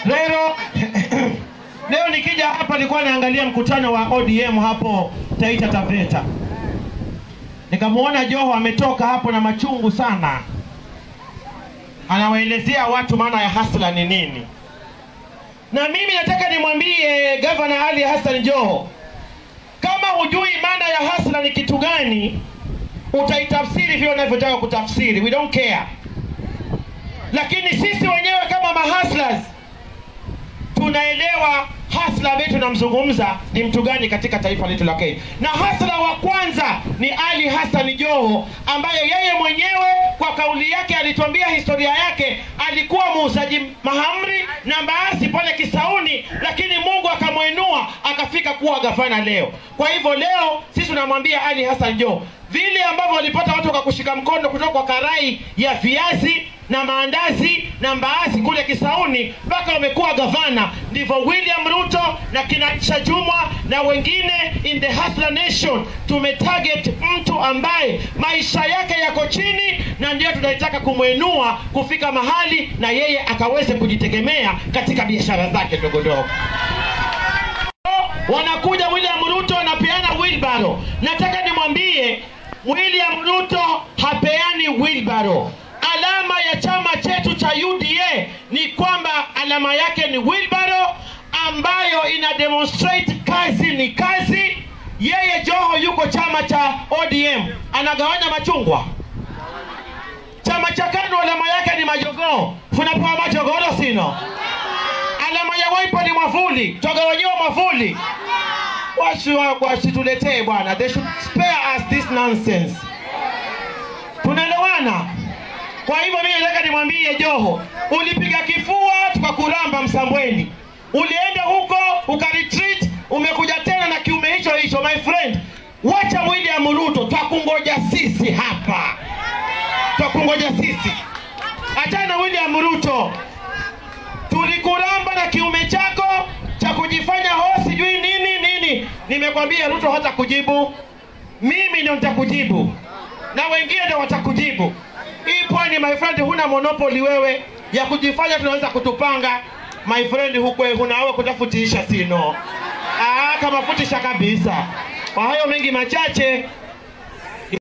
Leo leo nikija hapa nilikuwa naangalia mkutano wa ODM hapo Taita Taveta, nikamwona Joho ametoka hapo na machungu sana, anawaelezea watu maana ya hasla ni nini, na mimi nataka nimwambie Gavana Ali Hassan Joho, kama hujui maana ya hasla ni kitu gani, utaitafsiri vile unavyotaka kutafsiri, we don't care. Lakini sisi wenyewe kama mahaslas tunaelewa hasla ambaye tunamzungumza ni mtu gani katika taifa letu la Kenya. Na hasla wa kwanza ni Ali Hassan Joho, ambaye yeye mwenyewe kwa kauli yake alituambia historia yake, alikuwa muuzaji mahamri na mbaazi pale Kisauni, lakini Mungu akamwinua akafika kuwa gavana leo. Kwa hivyo leo sisi tunamwambia Ali Hassan Joho, vile ambavyo walipata watu kwa kushika mkono kutoka kwa karai ya viazi na maandazi na mbaazi kule Kisauni mpaka wamekuwa gavana, ndivyo William Ruto na kina Chajumwa na wengine in the Hustler Nation tumetarget mtu ambaye maisha yake yako chini, na ndio tunaitaka kumwinua kufika mahali na yeye akaweze kujitegemea katika biashara zake ndogo ndogo wanakuja William Ruto wanapeana wheelbarrow. Nataka nimwambie William Ruto hapeani wheelbarrow. Alama ya chama chetu cha UDA ni kwamba alama yake ni wheelbarrow ambayo ina demonstrate kazi ni kazi. Yeye Joho yuko chama cha ODM, anagawanya machungwa. Chama cha KANU alama yake ni majogoo, tunapewa majogoro sino alama ya Wiper ni mwavuli, twagawanyiwa mwavuli. Wasi wa- wasituletee bwana, they should spare us this nonsense. Tunaelewana? Kwa hivyo mimi nataka nimwambie Joho, ulipiga kifua tukakuramba Msambweni, ulienda huko ukaretreat, umekuja tena na kiume hicho hicho. My friend, wacha William Ruto, twakungoja sisi hapa, twakungoja sisi. Achana na William Ruto, tulikuramba na kiume chako cha kujifanya ho sijui nini nini. Nimekwambia Ruto hata kujibu, mimi ndio nitakujibu na wengine ndio watakujibu. Hii pwani, my friend, huna monopoly wewe ya kujifanya tunaweza kutupanga. My friend, hukwe hunawe kutafutisha sino. Ah, kama futisha kabisa. Kwa hayo mengi machache,